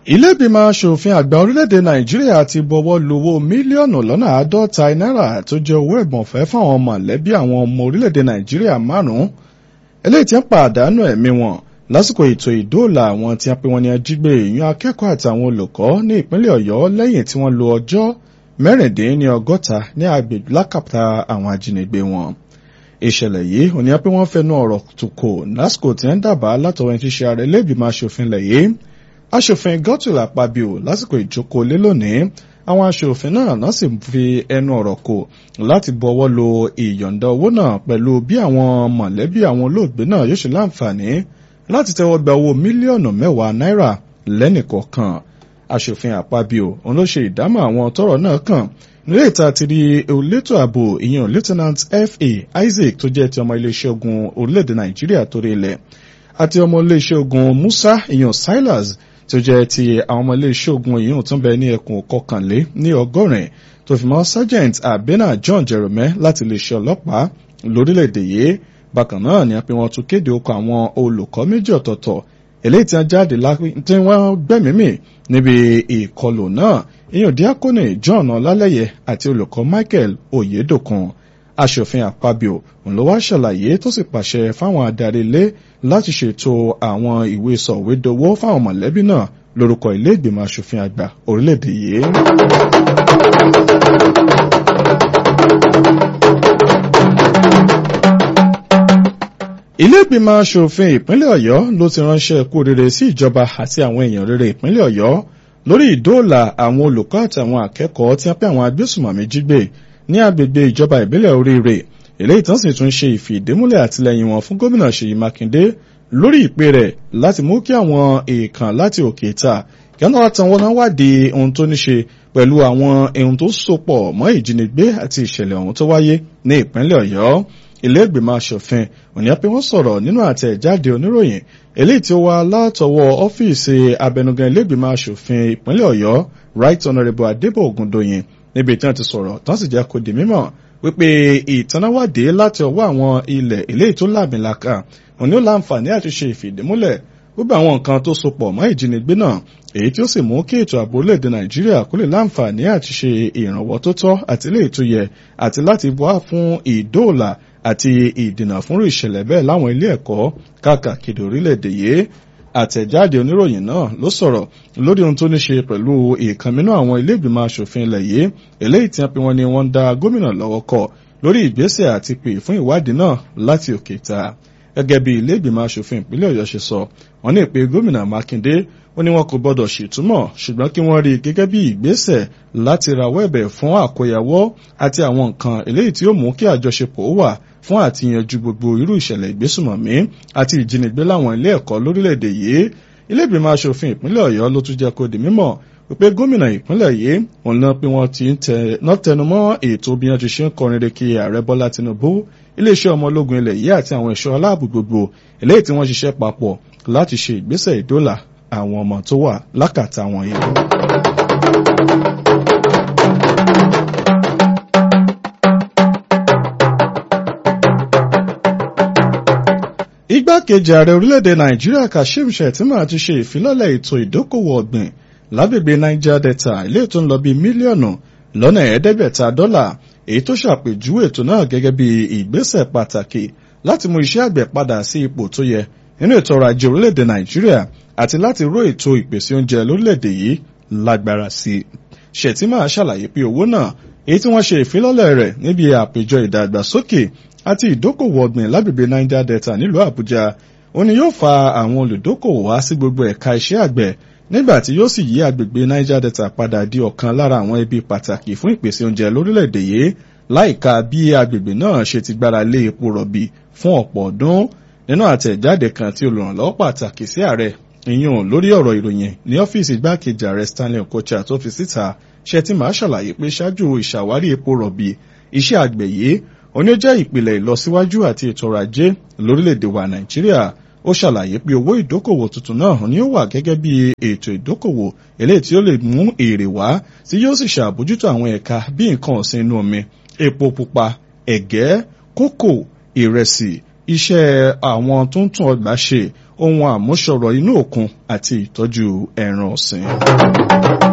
ilé-ìgbìmọ̀ asòfin àgbà orílẹ̀-èdè nàìjíríà ti bọwọ́ lu owó mílíọ̀nù lọ́nà àádọ́ta náírà tó jẹ́ owó ẹ̀bùnfẹ́ fáwọn mọ̀lẹ́bí àwọn ọmọ orílẹ̀-èdè nàìjíríà márùn-ún eléyìí tí ń pàdánù ẹ̀mí wọn lásìkò ètò ìdóòlà àwọn tí a pè wọ́n ní ajígbé ìyún akẹ́kọ̀ọ́ àtàwọn olùkọ́ ní ìpínlẹ̀ ọ̀yọ́ lẹ́yìn tí wọ́n lo ọjọ́ mẹ́rìndínlọ́gọ́ta ní agbègbè lákàtà àwọn ajínigbé wọn ìṣẹ̀lẹ̀ yìí ò ní pé wọ́n fẹnu ọ̀rọ̀ tòkò lásìkò tí ń dábàá látọwọ́ ẹni tí ṣe ààrẹ ilé-ìgbìmọ̀ asòfin lẹ̀ yìí aṣòfin Godswill Akpabio lásìkò ìjókòó lé lónìí àwọn aṣòfin náà náà sì fi ẹnu ọ̀rọ̀ kò láti bọwọ́ lo ìyọ̀ǹda owó náà pẹ̀lú bí àwọn mọ̀lẹ́bí àwọn olóògbé náà yóò ṣe láǹfààní láti tẹ́wọ́ gba owó mílíọ̀nù mẹ́wàá náírà lẹ́nìkọ̀ọ̀kan aṣòfin Akpabio òun ló ṣe ìdámọ̀ àwọn tọ́rọ̀ náà kàn nílé ìta ti rí elétò ààbò ìyẹn lieutenant fa Isaac tó jẹ́ ti ọmọ iléeṣẹ́ ogun orílẹ̀-èdè Nàìjíríà torí ilẹ̀ àti ọmọ iléeṣẹ́ ogun Musa ìyẹn Silas tó jẹ́ ti àwọn ọmọ iléeṣẹ́ ogun ìyún tó ń bẹ ní ẹkùn kọkànlé ní ọgọ́rin tó fi mọ́ sergeant abena John Jerome láti iléeṣẹ́ ọlọ́pàá lórílẹ̀‐èdè yìí bákan náà ni a pè wọ́n tún kéde okọ̀ àwọn olùkọ́ méjì ọ̀tọ̀ọ̀tọ̀ eléyìí tí wọ́n jáde tí wọ́n gbẹ̀mímì níbi ìkọlù náà ìyún díákónì John ọlálẹ́yẹ àti olùkọ́ Michael oyedokun aṣòfin àpabio ló wá ṣàlàyé tó sì pàṣẹ fáwọn adarí ilé láti ṣètò àwọn ìwé sọ̀wédowó fáwọn mọ̀lẹ́bí náà lórúkọ ilé ìgbìmọ̀ aṣòfin àgbà orílẹ̀-èdè yìí. ilé ìgbìmọ̀ aṣòfin ìpínlẹ̀ ọ̀yọ́ ló ti ránṣẹ́ kú rere sí ìjọba àti àwọn èèyàn rere ìpínlẹ̀ ọ̀yọ́ lórí ìdóòlà àwọn olùkọ́ àtàwọn akẹ́kọ̀ọ́ tí wọ́n pẹ́ àwọn agbésùmọ̀mí jí gbé ní agbègbè ìjọba ìbílẹ̀ oríire eléyìí tán sì tún ṣe ìfìdímúlẹ̀ àtìlẹyìn wọn fún gómìnà ṣèyí mákindé lórí ìpè rẹ̀ láti mú kí àwọn èèkàn láti òkè ta kí wọ́n náà tan wọn náà wádìí ohun tó ní ṣe pẹ̀lú àwọn ohun tó sopọ̀ mọ́ ìjínigbé àti ìṣẹ̀lẹ̀ ọ̀hún tó wáyé ní ìpínlẹ̀ ọ̀yọ́ ilé ìgbìmọ̀ asòfin òní pé wọ́n sọ̀rọ̀ nínú àtẹ̀jáde oníròyìn eléyìí tí ó wá látọwọ́ ọ́fíìsì abẹnugan ilé ìgbìmọ̀ asòfin ìpínlẹ̀ ọ̀yọ́ right honourable adébọ̀ ògùndòyìn níbi tí wọ́n ti sọ̀rọ̀ tán sì jẹ́ kó di mímọ̀ wípé ìtanáwádìí láti ọwọ́ àwọn ilẹ̀ eléyìí tó láàmìlàkà òní ó láǹfààní àti ṣe ìfìdímúlẹ̀ gbogbo àwọn nǹkan tó sopọ̀ mọ́ ìjínigbé náà èyí tí ó sì mú kí ètò ààbò orílẹ̀-èdè nàìjíríà kó lè láǹfààní àti ṣe ìrànwọ́ tó tọ́ àti ilé ètò yẹ àti láti wá fún ìdóòlà àti ìdènà fúnrú ìṣẹ̀lẹ̀ bẹ́ẹ̀ láwọn ilé ẹ̀kọ́ káàkiri orílẹ̀-èdè yìí àtẹ̀jáde oníròyìn náà ló sọ̀rọ̀ lórí ohun tó ní ṣe pẹ̀lú ìkànnínú àwọn ilé ìgbìmọ̀ asòfin ilẹ̀ yìí eléyìí tí wọ́n pe wọ́n ní wọ́n ń dá gómìnà lọ́wọ́ kọ lórí ìgbésẹ̀ àti pè fún ìwádìí náà láti òkè ta gẹ́gẹ́ bí ilé ìgbìmọ̀ asòfin ìpínlẹ̀ ọ̀yọ́ ṣe sọ wọ́n ní ìpè gómìnà mákindé ó ní wọn kò gbọdọ̀ ṣètúmọ̀ ṣùgbọ́n kí wọ́n rí i gẹ́gẹ́ bí ìgbésẹ̀ láti rawọ́ ẹ̀bẹ̀ fún àkóyawọ́ àti àwọn nǹkan eléyìí tí ó mú kí àjọṣepọ̀ wà fún àtìyànjú gbogbo irú ìṣẹ̀lẹ̀ ìgbésùmọ̀mí àti ìjínigbé láwọn ilé ẹ̀kọ́ lórílẹ̀‐èdè yìí ilé ìgbìmọ̀ asòfin ìpínlẹ̀ ọ̀yọ́ ló tún jẹ́ kó di mímọ̀ wípé gómìnà ìpínlẹ̀ yìí òun náà pé wọ́n ti ń tẹnumọ́ ètò bí wọ́n ti ṣe ń kọrin reke ààrẹ bọ́lá tinubu iléeṣẹ́ ọmọ ológun ilẹ̀ yìí àti àwọn ẹ̀ṣọ́ aláàbò gbogbo eléyìí tí wọ́n ṣiṣẹ́ papọ̀ láti ṣe ìgbésẹ̀ ìdólà àwọn ọmọ tó wà lákàtà wọn yìí. igbákejì ààrẹ orílẹ̀-èdè nàìjíríà kashim shettima ti ṣe ìfilọ́lẹ̀ ètò ìdókòwò ọ̀gbìn lágbègbè niger delta ilé tó ń lọ bí mílíọ̀nù lọ́nà ẹ̀ẹ́dẹ́gbẹ̀ta dọ́là èyí tó ṣàpèjúwe ètò náà gẹ́gẹ́ bí ìgbésẹ̀ pàtàkì láti mú iṣẹ́ àgbẹ̀ padà sí ipò tó yẹ nínú ètò ọrọ̀ ajé orílẹ̀-èdè nàìjíríà àti láti ró ètò ìpèsè oúnjẹ lórílẹ̀-èdè yìí lágbára sí i shettima ṣàlàyé pé owó náà èyí tí wọ́n ṣe ìfilọ́lẹ̀ rẹ̀ níbi àpéjọ ìdàgbàsókè àti ìdókòwò ọ̀gbìn lágbègbè niger delta nílùú àbújá ó ní yóò fa àwọn olùdókòwò wá sí gbogbo ẹ̀ka iṣẹ́ àgbẹ̀ nígbà tí yóò sì yí àgbègbè niger delta padà di ọ̀kan lára àwọn ibi pàtàkì fún ìpèsè oúnjẹ lórílẹ̀‐èdè yìí láìka bí àgbègbè náà ṣe ti gbára lé epo rọ̀bì fún ọ̀pọ̀ ọdún nínú àtẹ̀jáde kan tí olùrànlọ́wọ́ pàtàkì sí ààrẹ ìyún lórí ọ̀rọ̀ ìròyìn ní ọ́fíìsì igbákejì ààrẹ stanley okocha tó fi síta ṣètìmá ṣàlàyé pé ṣáájú ìṣàwárí epo rọ̀bì iṣẹ́ àgbẹ̀ yìí òní ó jẹ́ ìpìlẹ̀ ìlọsíwájú àti ètò ọrọ̀ ajé lórílẹ̀‐èdè wa nàìjíríà ó ṣàlàyé pé owó ìdókòwò tuntun náà ni ó wà gẹ́gẹ́ bí ètò ìdókòwò eléyìí tí ó lè mú èrè wá tí yóò sì ṣàbójútó àwọn ẹ̀ka bí nǹkan ọ̀sìn inú omi epo pupa ẹ̀gẹ́ kókò ìrẹsì iṣẹ́ àwọn tó ń tún ọgbà ṣe ohun àmúṣọrọ̀ inú òkun àti ìtọ́jú ẹran ọ̀sìn.